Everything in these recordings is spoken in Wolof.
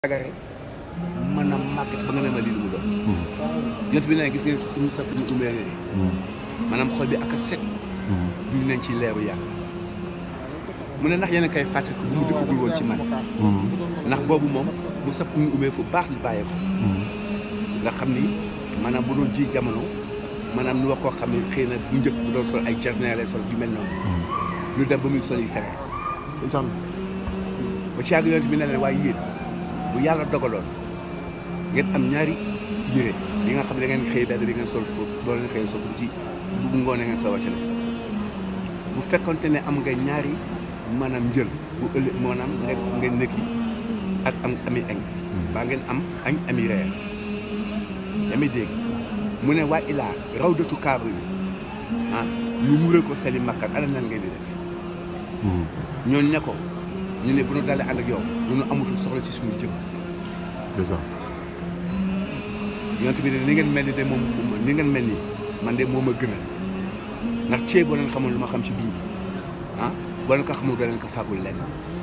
sagare maanaam màgget ba nga ne ma lii lu mu doon yont bi ne gis ngeen ñu sa ñu umee ne maanaam xol bi ak a set duñ nañ ci leeru yàlla mu ne ndax yéen a koy fàtte ko bu mu dëkkagul woon ci man ndax boobu moom mu sap ñu umee fu baax li bàyyee ko nga xam ni maanaam bu doon ji jamono maanaam nu wax koo xam ne xëy na bu njëkk bu doon sol ay jasner lay sol yu mel noonu ñu dem ba muy sol yi sagar ndeysaan ba ci yàgg yont bi ne leen waaye yéen bu yàlla dogaloon ngeen am ñaari yére yi nga xam ne da ngeen xëy benn bi ngeen sol ko doo leen xëy sol ko ci bu ngoonee ngeen sol wàcc bu fekkonte ne am nga ñaari maanaam njël bu ëllëg maanaam ngeen ngeen nekki ak am ami añ baa ngeen am añ ami reer yaa may dégg mu ne waa ilaa raw dëtu kaaba yi ah ñu muree ko seli makkat ana nan ngeen di def ñooñu ne ko ñu ne bu ñu dalee ànd ak yow du ñu amatul soxla ci suñu jëm ndeysaan yonent bi ne ni ngeen mel ni de moom ni ngeen mel ni man de moom a gënal ndax ceeb boo leen xamoon lu ma xam ci dund ah boo leen ko xamul doo leen ko fàggul lenn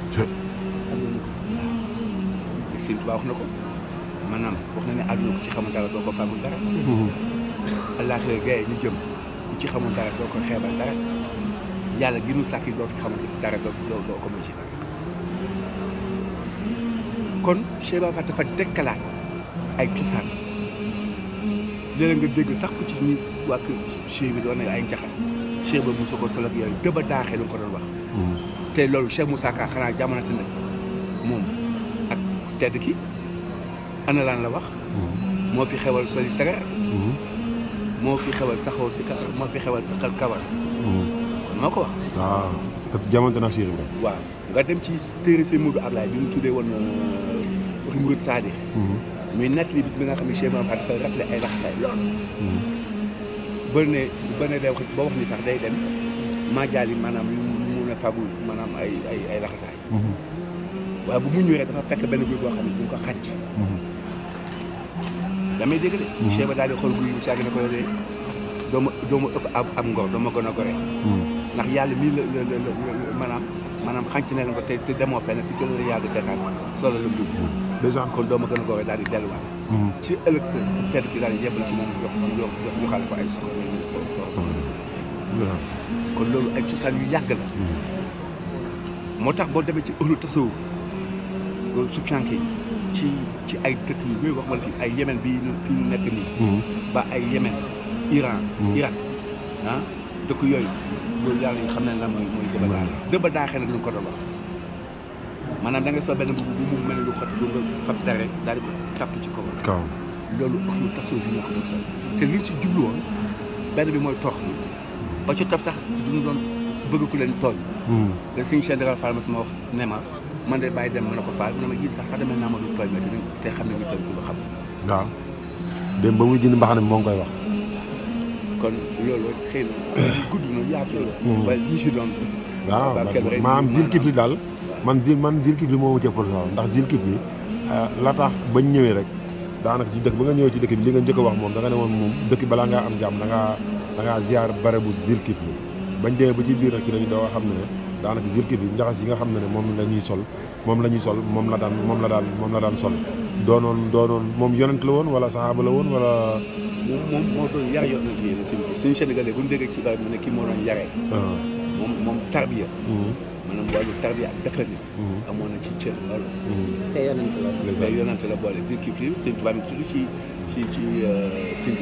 waaw te Sëñ Tuubaa wax na ko maanaam wax na ne àdduna ku ci xamul dara doo ko fàggul dara àllaaxira gaye ñu jëm ku ci xamul dara doo ko xeebal dara yàlla gi nu sàkk yi doo ci xamul dara doo doo doo ko may ci dara kon Cheikh Ibra Fall dafa dekkalaat ay cosaan léeg nga dégg sax ku ci ñi waa kër Cheikh bi doon na ay njaxas Cheikh ba mosu ko sol ak yooyu dëba daaxee lu ko doon wax te loolu Cheikh Moussa Ka xanaa jamonate na moom ak tedd ki ana laan la wax moo fi xewal soli sagar moo fi xewal saxoo si kawar moo fi xewal saxal kawar moo ko wax waaw te jamonte nag Cheikh Ibra waaw nga dem ci téere seen Modou Ablaye bi mu tuddee woon waxi Murid Saadi muy nettali bis bi nga xam ne Cheikh Ibra Fall dafa rafle ay laxasaay lool ba ne ba ne day wax ba wax ni sax day dem maajaal yi maanaam yu mu mun a fagu maanaam ay ay ay laxasaay waaye bu mu ñëwee rek dafa fekk benn guy boo xam ne duñ ko xànc damay dégg de Cheikh ba daal di xool guy bi saagi ne ko yoree doo ma doo ma ëpp ab ab ngor doo ma gën a gore ndax yàlla mii la la la la maanaam maanaam xànc ne la ko te te demoo fenn te ci la yàlla di fekkaat solo la mu ndeysaan kon doo ma gën a gore daal di delluwaat ci ëllëg sa tedd ki daal di yebal ci moom jox jox jox ñu xale ko ay soxla yu so so kon loolu ay cosaan yu yàgg la moo tax boo demee ci ëllu tasawuf sufiyanke yi ci ci ay dëkk yu bëri wax ma la fi ay yemen bi fi ñu nekk nii ba ay yemen iran irak ah dëkk yooyu loolu yàlla yi xam ne la mooy mooy dëba daaxe dëba daaxee nag lu ñu ko doon wax maanaam da ngay sol benn mbubb bu mu mel ni lu xotti du nga fab dara daal di ko tàpp ci kaw kaw loolu wax lu tasawuf yi ñoo ko doon sol te liñ ci jublu woon benn bi mooy toox bi ba ci topp sax duñu doon bëgg ku leen tooñ da suñu chaine déral Fall ma sama wax ne ma man de bàyyi dem ma ne ko Fall mu ne ma gis sax sax demee naa ma du tooñ ma te te xam ne ñu tooñ ku lu xam waaw dem ba muy jënd mbaxane moo ngi koy wax kon loolu xëy na gudd na yaatu la waaye li si doon waaw ba kenn rek maanaam zil kifli daal man zil man zil kifli moo ma cëppal waaw ndax zil kifli la tax bañ ñëwee rek daanaka ci dëkk ba nga ñëwee ci dëkk bi li nga njëkk a wax moom da nga ne woon moom dëkk balaa ngaa am jàmm da ngaa da ngaa ziar bare bu zil kifli bañ demee ba ci biir nag ci lañu doo xam ne ne daanaka zil kifli njaxas yi nga xam ne ne moom la ñuy sol moom la ñuy sol moom la daan moom la daan moom la daan sol doonoon doonoon moom yonent la woon wala saxaaba la woon wala moom moom moo doon yar yonent yi la seen tur suñu sénégalais bu ñu déggee ci bari mu ne kii moo doon yaree moom moom tarbiya maanaam wàllu tarbiya ak defar nit amoon na ci cër loolu te yonent la sax. te yonante la boole Zil Kifli seen tubaab mi tudd ci ci ci sindi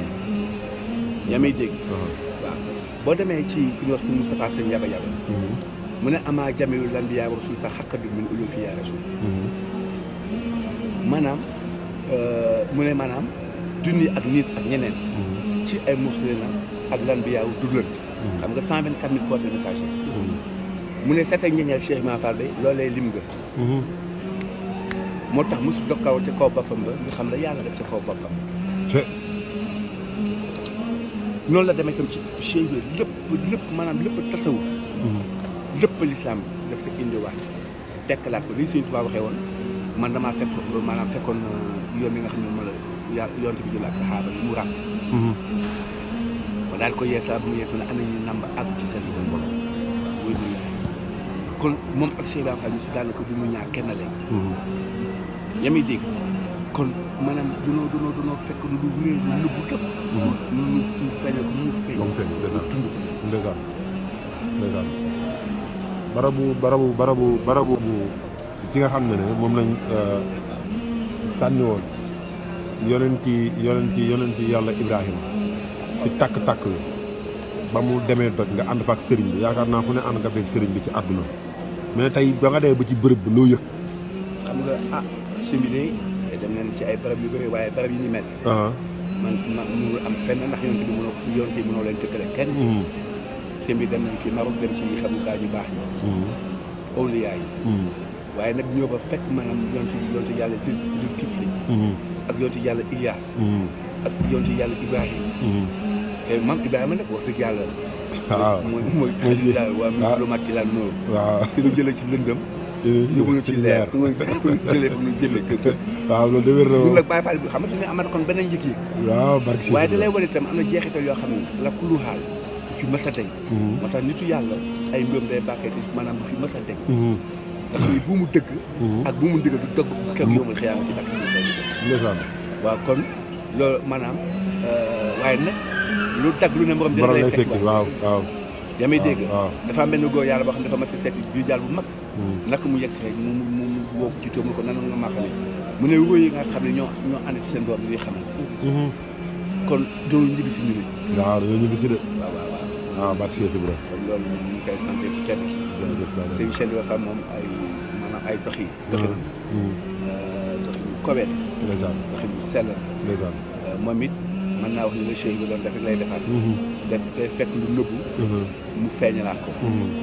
yaa may dégg waaw boo demee ci ku ñuy wax sëñ Moustapha sëñ yaba yaba mu ne amaa jamilu lan bi yaa rasul fa xaqadu min ulu fi yaa rasul maanaam mu ne maanaam junni ak nit ak ñeneen ci ay muslina ak lan bi yaaw dudlant xam nga cent vingt quatre mille porte message mu ne seet ak ñeñeel Cheikh Ibra Fall bay loolee lim nga moo tax mosu jokkaw ca kaw boppam ba nga xam la yàlla def ca kaw boppam noonu la demee tam ci Cheikh bi lépp lépp maanaam lépp tasawuf lépp lislaam daf ko indiwaat dekkalaat ko li Sëñ Tuubaa waxee woon man damaa fekk maanaam fekkoon yoon bi nga xam ne moom la ya yonte bi jël ak saxaaba bi mu ràmm ma daal ko yeesal bu mu yees ma ne am nañu nàmb ak ci seen yoon boobu wuy du yaay kon moom ak Cheikh Ibra Fall daanaka du ñu ñaar kenn leen yaa may dégg kon maanaam dunoo dunoo dunoo fekk lu wéer lu nëbbu lépp mu mu mu feeñal ko mu feeñ comme feeñ ndeysaan dund ko ndeysaan ndeysaan barabu barabu barabu barabu bu ci nga xam ne ne moom lañ sànni woon yonenti yonenti yonenti yàlla Ibrahima ci takk-takk wi ba mu demee doj nga ànd fa ak sëriñ bi yaakaar naa fu ne ànd nga fekk sëriñ bi ci àdduna mais tey ba nga dee ba ci bërëb bi loo yëg xam nga ah simile dem nañ ci ay barab yu bëri waaye barab yi ni mel man man mënul am fenn ndax yonte bi mënoo yonte yi mënoo leen tëkkale kenn sëñ bi dem nañ ci Maroc dem ci xam gaa ñu baax ñi awliyaa yi waaye nag ñëw ba fekk maanaam yonte yonte yàlla Zul Zulkifli ak yonte yàlla Ilias ak yonte yàlla Ibrahim te maam Ibrahima nag wax dëgg yàlla waaw mooy mooy xalilaa waa muslimaat ki laa noonu waaw fi ñu jëlee ci lëndëm yóbbu ñu ci leer fu ñu fu ñu jëlee fu ñu jëmee kër kër waaw loolu de wér na ñun nag Baye Fall bi xam nga dañuy amat kon beneen yëg-yëg waaw barke waaye da lay wane itam am na jeexital yoo xam ne la kulu xaal du fi mës a deñ moo tax nitu yàlla ay mbiram day bàkkeeti maanaam du fi mës a deñ ndax ni bu mu dëgg ak bu mu ndigal du dëgg kër yowmal xiyaama ci bàkki si sa ndeysaan waaw kon loolu maanaam waaye nag lu dagg lu ne morom dina borom lay lay fekk fekki waaw waaw yaa may dégg waaw dafa am benn góor yàlla boo xam ne dafa mas a seeti bii jàll bu mag naka mu yegg si rek mu mu mu woo ko ci tóom ni ko nan nga maa xamee mu ne wóor yi nga xam ne ñoo ñoo ànd ci seen doom yi xamante kon doo ñibbi si ñu nit waaw dañoo ñibbi si de waaw waaw waaw waaw barke Cheikh Ibra kon loolu moom ñu ngi koy sant bu tedd ki jërëjëf Baye sëñ Cheikh dafa moom ay maanaam ay dox yi doxinam doxin yu kowee la ndeysaan doxin yu sell la ndeysaan moom it mën naa wax ni la Cheikh bi doon def rek lay defaat def day fekk lu nëbbu mu feeñalaat ko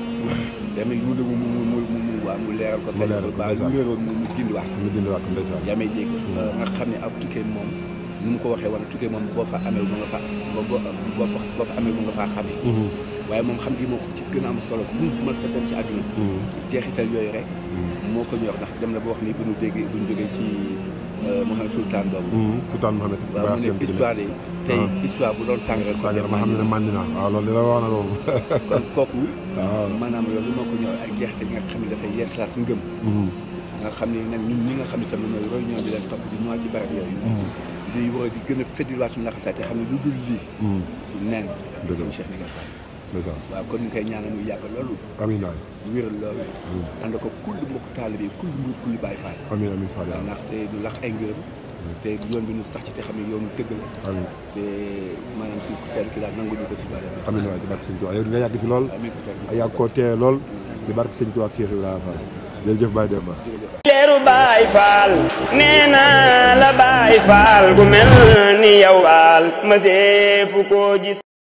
dama mu dëgg mu mu mu mu mu waa mu leeral ko Mu feeñal leeral ko ko, ba ndeysaan. lu réeroon mu mu gindiwaat ko mu dindiwaat ko ndeysaan yaa may dégg nga xam ne ab tukkee moom nu mu ko waxee woon tukkee moom boo fa amee mu nga fa boo boo fa boo fa amee mu nga faa xamee waaye moom xam gi moo ko ci gën a am solo fu mu mën sa dem ci àdduna jeexital yooyu rek moo ko ñor ndax dem na ba wax ni bu ñu déggee bu ñu jógee ci Mouhamed Sultan boobu Sultaan Mohamed waaw mu ne histoire yi tey histoire bu doon sàng rek sànq ma xam ne ne màndi naa waaw loolu dina wax na moom kon kooku waaw maanaam loolu moo ko ñor ak jeexital yi nga xam ne dafay yeesalaat ngëm nga xam ne nag ñun ñi nga xam ne tamit mooy roy ñoom di leen topp di ñëwaat ci barab yooyu di war a di gën a feddiwaat suñu laxasaay te xam ne lu dul lii du neen ak Dëgg la. suñu Cheikh Ndigal Fall ndeysaan waaw kon ñu koy ñaanal muy yàgg loolu amiin waay wéral loolu ànd ko kulli mbokk taalibe yi kulli mbir kulli Baay Faal amiin amiin Fall waaw yàlla ndax te ñu lax ay ngërëm te yoon bi ñu sax ci te xam ne yoonu dëgg la amiin te maanaam suñu ku teel ki daal nangu ñu ko si bale amiin waay di barke sëñ Tuubaa yow nga yàgg fi lool amiin ku teel ki yàgg koo tee lool di barke sëñ Tuubaa ak Cheikh Ibrahima Fall jërëjëf Baye Demba jërëjëf leeru baay faal nee naa la baay faal gu mel ni yow faal ma seefu koo gis